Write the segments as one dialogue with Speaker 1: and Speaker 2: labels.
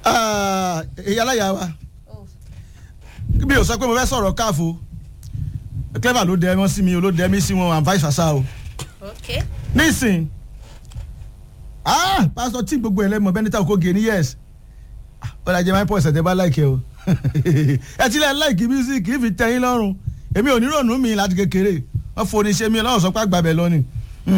Speaker 1: èyí aláya wa bí o sọ pé mo fẹ́ sọ̀rọ̀ káàfó clever ló dẹ wọ́n sí mi o ló dẹ mí sí wọn and vice versa o
Speaker 2: ok
Speaker 1: nísìn ah pásítọ̀ tí gbogbo ẹ̀ lẹ́mọ̀ bẹ́ni tá o kò gé ní yẹ́s ó dàjẹ́ máa ń pọ̀ ẹ̀sẹ̀ tẹ́ bá láìkẹ́ o ẹ ti lẹ́ láìkì music kì í fi tẹ́yìn lọ́rùn èmi ò ní rònú mi láti kékeré wọ́n foni ṣe mi ọlọ́run sọ pé àgbàbẹ̀ lọ ni.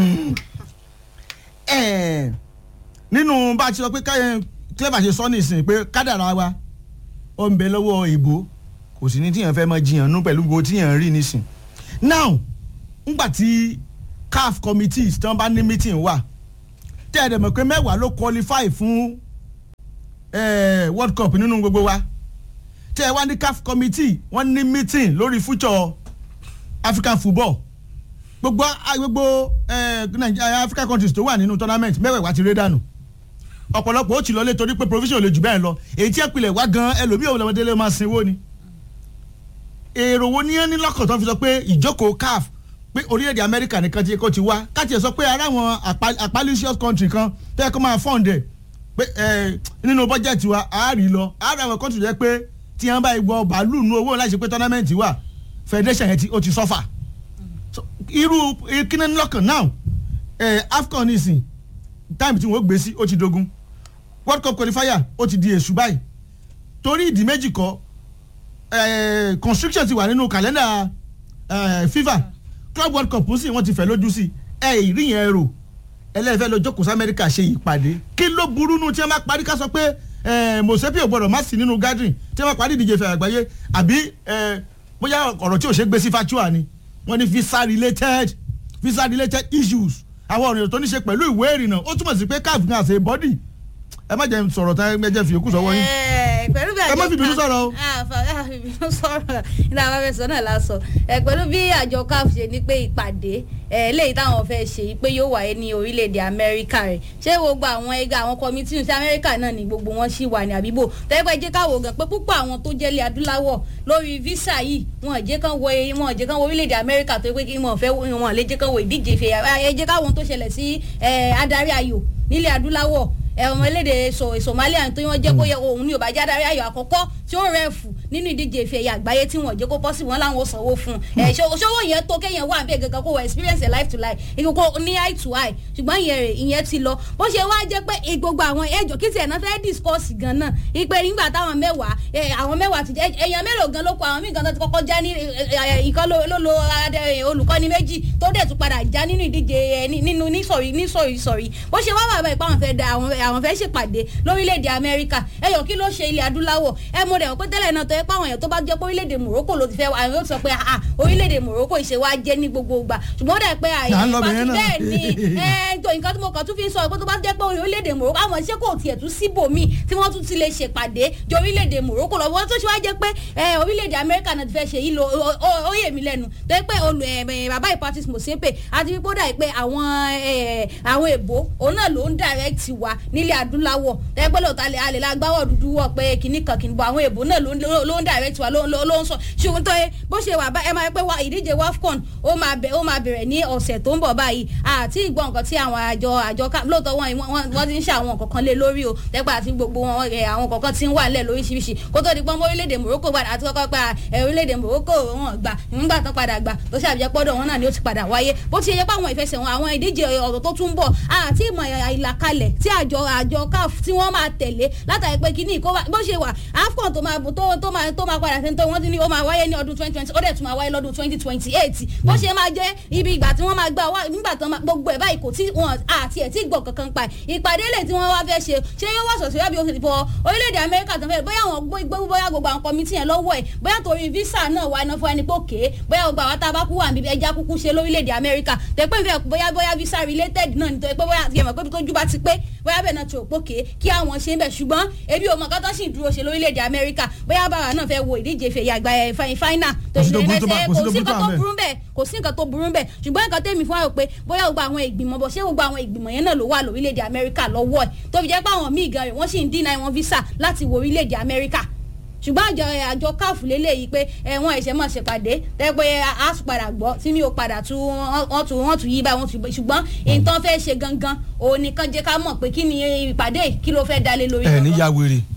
Speaker 1: Eh, nínú bá a ti sọ pé káyọ̀ clever ṣe sọ nísìn pé kádàrá wa ó ń bẹ lọ́wọ́ ìbò kò sí ní tíyàn fẹ́ máa jiyàn nú pẹ̀lú gbogbo tíyàn rí nísìn now ngbà tí caf committees tí wọ́n bá ní meeting wà tẹ́ ẹ̀ dẹ̀ mọ̀ pé mẹ́wàá ló qualify fún eh, world cup nínú gbogbo wa tẹ́ ẹ wá ní caf committee wọ́n ní meeting lórí future african football gbogbo ah, gbogbo eh, Nigeria african countries tó wà nínú tournament mẹ́wàá ti ré dànù ọ̀pọ̀lọpọ̀ ó ti lọ lé torí pé provision lè jù bẹ́ẹ̀ lọ èyí tí ẹ pilẹ̀ wá gan ẹlòmíì òun lọ́mọdé lè máa sinwó ni èrò wo ní ẹni lọ́kàn tó fi sọ pé ìjókòó caf pé orílẹ̀-èdè amẹ́ríkà nìkan ti kó ti wá káti ẹ̀ sọ pé ara àwọn apalicious country kan tó yẹ kó máa fund ẹ̀ pé ẹ̀ nínú bọ́jẹ̀tì wa a rí lọ ara àwọn country yẹ pé tí wọ́n bá gbọ́ bàálù nu owó láti ṣe pé tournament wà federation yẹn ti ó ti suffer So, irú kíní lọ́kàn náà ẹ̀ afcon nìsín time tí wọ́n gbé sí ó ti dogun world cup qualifier ó ti di èṣù báyìí torí ìdí méjì kọ́ eh, constriction ti wà nínú kàlẹ́ndà eh, fifa club world cup sì wọ́n ti fẹ́ lójú sí ẹ ìrí yẹn rò ẹlẹ́fẹ́ lọ jókòó sí amẹ́ríkà ṣe ìpàdé kí ló burú nu tí wọ́n bá parí ká sọ pé eh, mosepi ò gbọ́dọ̀ má sí nínú gathering tí wọ́n bá parí ìdíje fẹ́ àgbáyé àbí eh, bóyá ọ̀rọ̀ tí ò ṣe gbé sí fatua ni wọ́n ní visa related visa related issues àwọn ọ̀rọ̀ tó ní ṣe pẹ̀lú ìwé ìrìnnà ó túmọ̀ sí pé caf ní àṣẹ bọ́dì ẹ má jẹ́ sọ̀rọ̀ tán ẹ jẹ́ fi yòókù sọ́wọ́ yín.
Speaker 2: Eh, pẹ̀lú bí
Speaker 1: Ẹ má fi ìbínú sọ̀rọ̀ o.
Speaker 2: Ah, fa- ah, fi ìbínú sọ̀rọ̀ nígbà wọn fẹ́ sọ náà lásọ ẹ pẹ̀lú bí àjọ caf ṣe ní pé ìpàdé ẹ léyìí táwọn fẹ́ ṣe yìí pé yóò wáyé ní orílẹ̀-èdè amẹ́ríkà rẹ̀ ṣé gbogbo àwọn ẹgbẹ́ àwọn kọ́mítì ní amẹ́ríkà náà ni gbogbo wọn ṣì wà ní àbíbò tẹ́gbẹ́ jẹ́ káwọ́ gan pé púpọ̀ àwọn tó jẹ́lé adúláwọ̀ lórí visa yìí wọn ò jẹ́ kán wọ wọn ò jẹ́ kán wọ orílẹ̀-èdè amẹ́ríkà tó pé kí wọn fẹ́ wọn lè jẹ́ kán wọ ìdíje ìfẹ́ ẹ jẹ́ káwọn tó ṣẹlẹ̀ sí eh, adarí ayò nílẹ̀ adúláwọ̀ ọmọ elédè somalia tó wọ́n jẹ́ kó yẹ òun ní òbájá adarí ayò àkọ́kọ́ tí ó rẹ̀fù nínú ìdíje ìfẹ́ ẹ̀yà àgbáyé tí wọ́n jẹ́ kó pọ́sì wọn láwọn sanwó fún un ẹ̀ ṣòwò yẹn tó kéèyàn wà bẹ́ẹ̀ gangan kó wọ experience ẹ̀ life to life ìkókó ní eye to eye ṣùgbọ́n ìyẹn rẹ̀ ìyẹn ti lọ bó ṣe wá jẹ́ pé gbogbo àwọn ẹjọ́ kí tiẹ̀ náà fẹ́ discuss gan náà ìpè nígbà táwọn mẹ́wàá ẹ̀, àwọn mẹ́wàá ti jẹ́ èèyàn mélòó gan ló kọ àwọn míì gan tó ti kọ́kọ́ já ní ìkan ló ló lo adé- olùkọ́ni méjì tó dẹ̀ tún padà já nínú ìdíje ẹ̀, ní- nínú ní sọ̀rí ní sọ̀rí sọ̀rí bó ṣe wá wà báyìí pé àwọn fẹ́ da àwọn àwọn fẹ́ ṣèpàdé lórílẹ̀‐èdè amẹ́ríkà ẹ̀yọ̀ kí ló ṣe ilẹ̀ adúláwọ̀ ẹ mo dẹ̀ wọ́n pé tẹ́lẹ̀ náà tó yẹ pé àwọn èèyàn tó bá jẹ́ pé orílẹ̀‐èdè morocco ló ti fẹ́ àwọn yóò sọ pé ah orílẹ̀‐èdè morocco ìṣe wa jẹ́ ní gbogbo ìgbà ṣùgbọ́n ó dẹ̀ pé àyè
Speaker 1: À ń lọ bẹ̀yẹn náà.
Speaker 2: bẹ́ẹ̀ ni ẹ tó nǹkan tí mo kàn tún fi sọ pé tó bá jẹ́ pé orílẹ̀‐èdè morocco àwọn iṣẹ́ kò tiẹ̀ tún síbòmí tí wọ́n tún ti lè ṣèpàdé ju orílẹ̀‐èdè morocco lọ wọ́n tó ṣe wá jẹ́ pé ẹ, orílẹ̀‐èdè amẹ́ríkà náà ti fẹ́ ṣe yìí lo ó- ó- ó yè mí lẹ́nu tó yẹ pé olù ẹ, ẹ, bàbá ìpatis mosepe àti wípé ó dà pé àwọn ẹ, àwọn èbó òun náà ló ń direct wa nílẹ̀ adúláwọ̀ tó yẹ pé lóòótọ́ alẹ́ alẹ́ la gbáwọ̀ dúdú wọ̀ pé kìnnì kan kìnnì bọ̀ àwọn èbó náà ló ń ló ń direct wa ló ń ló ń sọ ṣùgbọ́n tó yẹ bó ṣe wà bá ẹ máa pẹ́ wá ìdíje wafcon ó máa bẹ̀ ó máa bẹ̀rẹ̀ ní ọ̀sẹ̀ tó ń bọ̀ báyìí àti ìgbọ́ nǹkan tí àwọn àjọ àjọ ká lóòótọ́ wọn wọ́n- wọ́n ti ń ṣe àwọn nǹkan kan lé lórí o tẹ́pẹ́ àti gbogbo wọn ẹ̀, àwọn nǹkan kan ti ń wà nílẹ̀ lóríṣiríṣi kó tó di pọ́n mọ́ orílẹ̀-èdè Morocco padà àti kọ́kọ́ pa ẹ̀, orílẹ̀-èdè Morocco wọn gbà nígbà tán padà gbà tó ṣàbíyẹ pọ́dọ̀ wọn náà ni ó ti padà wáyé bó ti yẹ pé àwọn ìfẹsẹ̀ wọn àwọn ìdíje ọ̀rọ̀ tó tún bọ̀ àti ìmọ̀ ìlàkalẹ̀ tí àjọ àjọ CAF tí wọ́n máa tẹ̀lé látàrí pé kíní kó wá bó ṣe wà AFCON tó máa tó tó máa tó máa padà sẹ́ńtọ́ wọ́n ti ní ó máa wáyé ní ọdún twenty twenty ó dẹ̀ tún máa wáyé lọ́dún twenty twenty eight bó ṣe máa jẹ́ ibi ìgbà tí wọ́n máa gbà wá nígbà tán máa- gbogbo ẹ̀ báyìí kò tí wọn àti ẹ̀ tí gbọ̀ kankan pa ẹ̀. ìpàdé lè tí wọ́n wá fẹ́ ṣe ṣé yóò wá sọ̀sọ̀ yàbí oṣù fọ orílẹ̀-èdè Amẹ́ríkà tó fẹ́ bóyá àwọn gbé bóyá gbogbo àwọn kọmitì yẹn lọ́wọ́ ẹ̀ bóyá torí visa náà wà iná fún ẹni pé òkè bóyá gbogbo àwọn tábà kú wà níbi ẹja kúkú ṣe lórílẹ̀-èdè Amẹ́ríkà tẹ pé nfẹ́ bóyá bóyá visa related náà nítorí pé bóyá yẹmọ̀ pé tójú bá ti pé bóyá bẹ́ẹ̀ náà ti rò pé òkè kí àwọn ṣe ń bẹ̀ ṣùgbọ́n ebi ò mọ̀ kọ́tọ́ sì ń dúró ṣe lórílẹ̀-èdè Amẹ́ríkà bóyá bàbá náà fẹ́ wo ìdíje fèyí àgbà ẹ̀ fáínà
Speaker 1: Kò sí tó burú tó bá- kò sí tó
Speaker 2: kò sí
Speaker 1: burú tó
Speaker 2: nǹkan
Speaker 1: wà
Speaker 2: tó
Speaker 1: ńbẹ̀.
Speaker 2: burú bẹ́ẹ̀ kò sí nǹkan tó burú bẹ́ẹ̀ ṣùgbọ́n nǹkan tẹ́mi fún àwọn pé bóyá gbogbo àwọn ìgbìmọ̀ bọ̀ ṣé gbogbo àwọn ìgbìmọ̀ yẹn náà ló wà lórílẹ̀‐èdè amẹ́ríkà lọ́wọ́ ẹ̀ tó fi jẹ́ pé àwọn míì gan rẹ̀ wọ́n sì ń dínà wọn visa láti wo orílẹ̀‐èdè amẹ́ríkà ṣùgbọ́n àjọ àjọ káàfù lélẹ́yìí pé ẹ̀wọ̀n ẹ̀ṣẹ̀ máa ṣèpàdé tẹ́ pé a tún padà gbọ́ tí mi ò padà tún wọ́n tún wọ́n tún yí báyìí wọ́n tún ṣùgbọ́n nǹkan fẹ́ ṣe gangan òun nìkan jẹ́ ká mọ̀ pé kí ni ìpàdé yìí, kí ló fẹ́ dalé lórí
Speaker 1: ẹ
Speaker 2: gangan.
Speaker 1: ní ya wèrè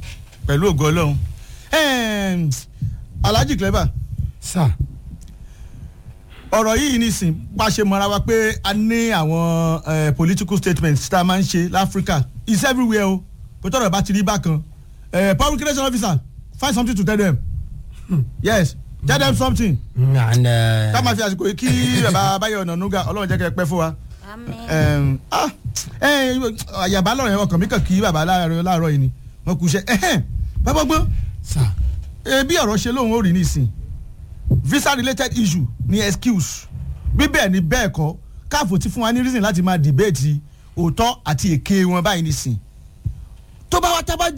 Speaker 1: pẹ̀lú ògo ọlọ́run Ẹm, alhaji clever
Speaker 3: sà
Speaker 1: ọ̀rọ̀ yìí nìsín bá ṣe mọ́ra wa pé a ní àwọn eh, political statements tá a máa ń ṣe láfíríkà it's everywhere o pé tọ́rọ̀ bá ti rí bákan Eh, public relation officer find something to tell them yes tell them something
Speaker 3: and
Speaker 1: ká máa fi àsìkò yìí kí bàbá Báyọ̀ Ọ̀nànúgà ọlọ́run jẹ́ kẹ́ ẹ pẹ́ fún wa
Speaker 2: Àmín.
Speaker 1: Ẹm, ah, eh, àyàbá lọ́rọ̀ yẹn ọkàn mi kàn kí bàbá láàárọ̀ láàárọ̀ yìí ni wọ́n kú iṣẹ́ ẹ̀hẹ́n, bàbá gbọ́n
Speaker 3: sà
Speaker 1: Eh, bí ọ̀rọ̀ ṣe lóun ó rí nísìn visa related issue ni excuse bí bẹ́ẹ̀ ni bẹ́ẹ̀ kọ́ káàfó ti fún wa ní reason láti máa debate òótọ́ àti èké wọn báyìí nísìn tó bá wá tábà